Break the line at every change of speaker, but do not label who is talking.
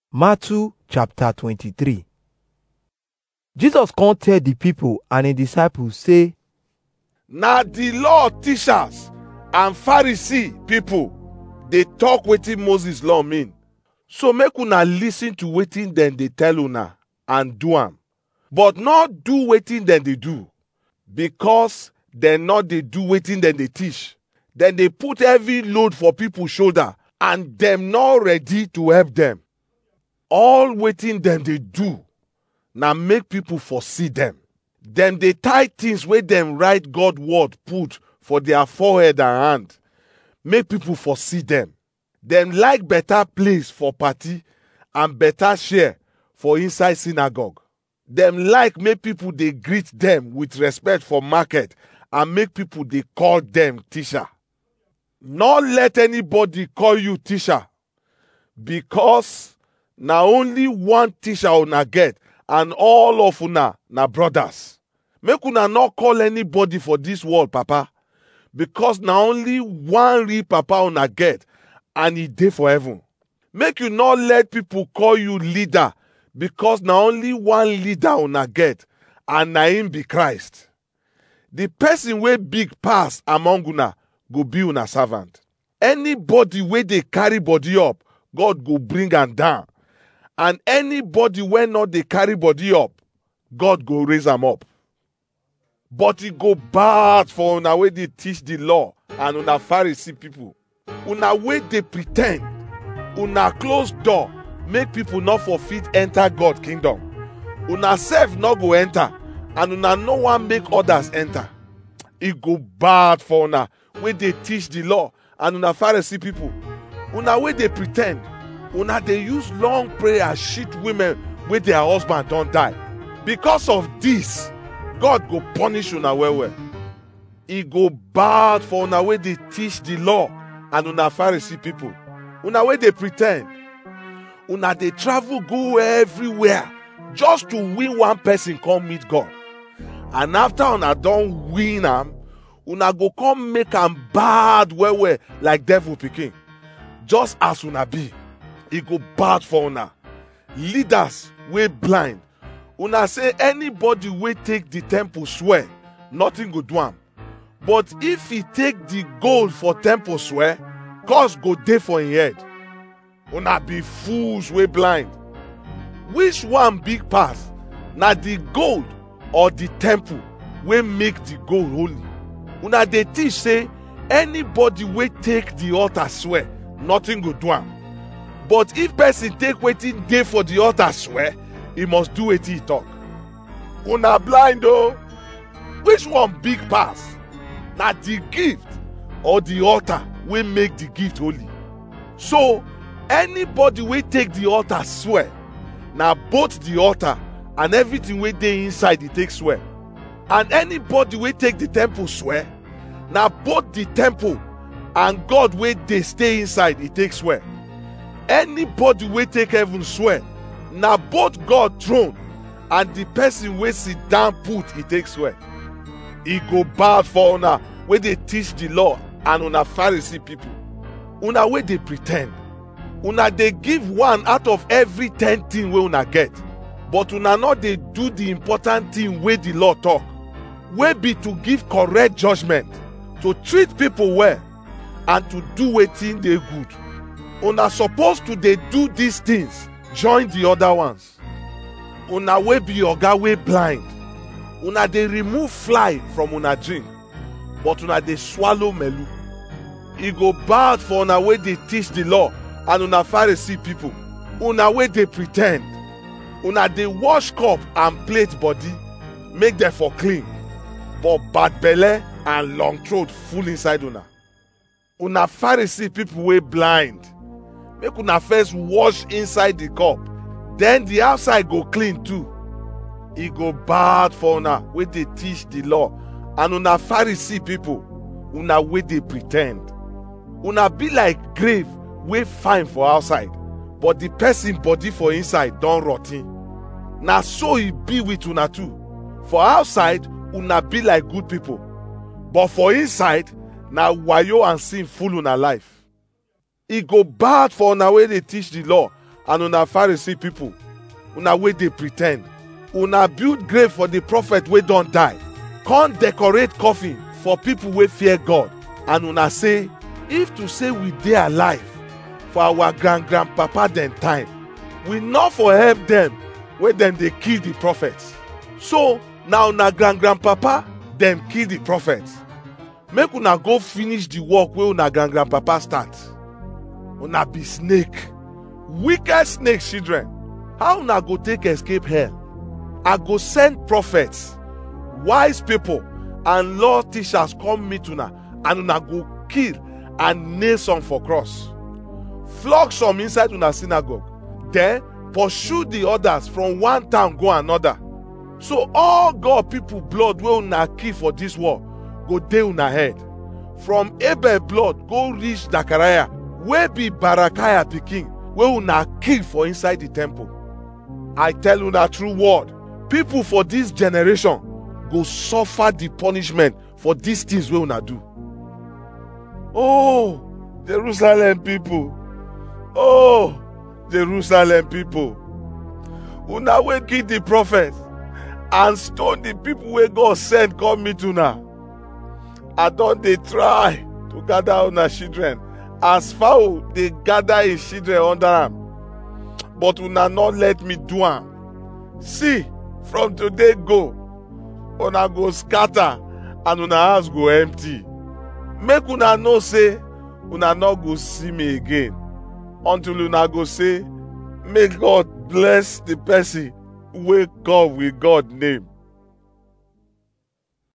Matthew chapter 23 Jesus come tell the people and him disciples say,
na the law teachers and pharisee people dey talk wetin moses law mean so make una lis ten to wetin dem dey tell una and do am but not do wetin dem dey do because dem no dey do wetin dem dey teach dem dey put heavy load for people shoulder and dem no ready to help dem all wetin dem dey do na make people for see dem dem dey tie things wey dem write god word put for their forehead and hand make people for see dem dem like better place for party and better share for inside synagogue dem like make people dey greet dem with respect for market and make people dey call dem teacher no let anybody call you teacher because na only one teacher una get and all of una na brothers make una no call anybody for dis world papa because na only one real papa una get and e dey for heaven make you no let people call you leader because na only one leader una get and na him be christ the person wey big pass among una go be una servant anybody wey dey carry body up god go bring am down and anybody wey no dey carry body up god go raise am up but e go bad for una wey dey teach the law and una pharisee people una wey dey pre ten d una close door make people no for fit enter god kingdom una sef no go enter and una no wan make others enter e go bad for una wey dey teach the law and una pharisee people una wey dey pre ten d una dey use long prayer shit women wey their husband don die because of this god go punish una well well e go bad for una wey dey teach the law and una pharisee people una wey dey pre ten d una dey travel go everywhere just to win one person come meet god and after una don win am una go come make am bad well well like devil pikin just as una be e go bad for una leaders wey blind una say anybody wey take the temple swear nothing go do am but if e take the gold for temple swear curse go dey for im head una be fools wey blind which one big pass na the gold or the temple wey make the gold holy una dey teach say anybody wey take the altar swear nothing go do am but if person take wetin dey for the altar swear he must do wetin he talk una blind o which one big pass na the gift or the altar wey make the gift holy so anybody wey take the altar swear na both the altar and everything wey dey inside e take swear and anybody wey take the temple swear na both the temple and god wey dey stay inside e take swear anybody wey take heaven swear na both god throne and the person wey sit down put e take swear e go bad for una wey dey teach the law and una pharisee people una wey dey pre ten d una dey give one out of every ten thing wey una get but una no dey do the important thing wey the law talk wey be to give correct judgment to treat people well and to do wetin dey good una suppose to dey do these things join the other ones una wey be oga wey blind una dey remove fly from una drink but una dey swallow melu e go bad for una wey dey teach the law and una pharisee people una wey dey pre ten d una dey wash cup and plate body make dem for clean but bad belle and long throat full inside una una pharisee people wey blind make una first wash inside the cup then the outside go clean too e go bad for una wey dey teach the law and una pharisee people una wey dey pre ten d una be like grave wey fine for outside but the person body for inside don rot ten na so e be with una too for outside una be like good people but for inside na wayo and sin full una life e go bad for una wey dey teach the law and una pharisee people una wey dey pretend una build grave for the prophet wey don die come decorate coffin for people wey fear god and una say if to say we dey alive for our grand grandpapa dem time we no for help dem wey dem dey kill the prophets so na una grand grandpapa dem kill the prophets make una go finish the work wey una grand grandpapa start una be snake wicked snake children how una go take escape hell i go send prophets wise people and law teachers come meet una and una go kill and nail some for cross flog some inside una synagogue then pursue the others from one town go another so all god people blood wey una kill for this war go dey una head from abel blood go reach zachariah wey be barakiah pikin wey una kill for inside the temple i tell una true word people for this generation go suffer the punishment for these things wey una do oh jerusalem people oh jerusalem people una wey kill the prophet and stone the people wey god send come meet una i don dey try to gather una children as fowl dey gather im children under am but una no let me do am see from today go una go scatter and una house go empty make una know say una no go see me again until una go say make god bless the person wey come with god name